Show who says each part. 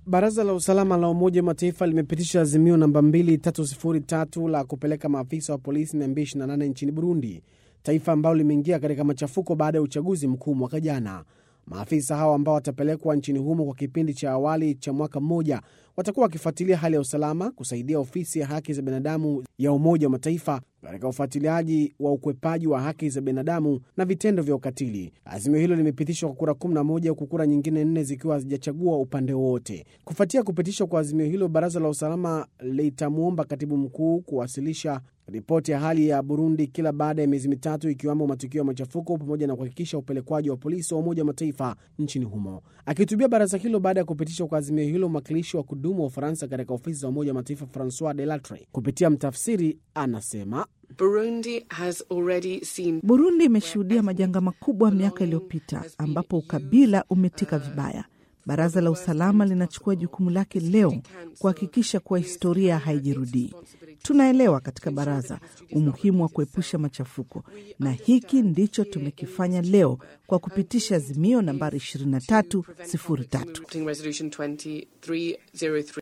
Speaker 1: Baraza la usalama la Umoja wa Mataifa limepitisha azimio namba 2303 la kupeleka maafisa wa polisi 228 nchini Burundi, taifa ambalo limeingia katika machafuko baada ya uchaguzi mkuu mwaka jana. Maafisa hao ambao watapelekwa nchini humo kwa kipindi cha awali cha mwaka mmoja watakuwa wakifuatilia hali ya usalama, kusaidia ofisi ya haki za binadamu ya Umoja wa Mataifa katika ufuatiliaji wa ukwepaji wa haki za binadamu na vitendo vya ukatili. Azimio hilo limepitishwa kwa kura 11 huku kura nyingine nne zikiwa hazijachagua upande wowote. Kufuatia kupitishwa kwa azimio hilo, baraza la usalama litamwomba katibu mkuu kuwasilisha ripoti ya hali ya Burundi kila baada ya miezi mitatu, ikiwemo matukio ya machafuko pamoja na kuhakikisha upelekwaji wa polisi wa Umoja wa Mataifa nchini humo. Akihutubia baraza hilo baada ya kupitishwa kwa azimio hilo, mwakilishi wa kudumu wa Ufaransa katika ofisi za Umoja wa Mataifa Francois Delattre kupitia mtafsiri anasema
Speaker 2: Burundi has already seen...
Speaker 3: Burundi imeshuhudia majanga makubwa miaka iliyopita ambapo ukabila umetika vibaya. Baraza la usalama linachukua jukumu lake leo kuhakikisha kuwa historia haijirudii. Tunaelewa katika baraza umuhimu wa kuepusha machafuko, na hiki ndicho tumekifanya leo kwa kupitisha azimio nambari 2303.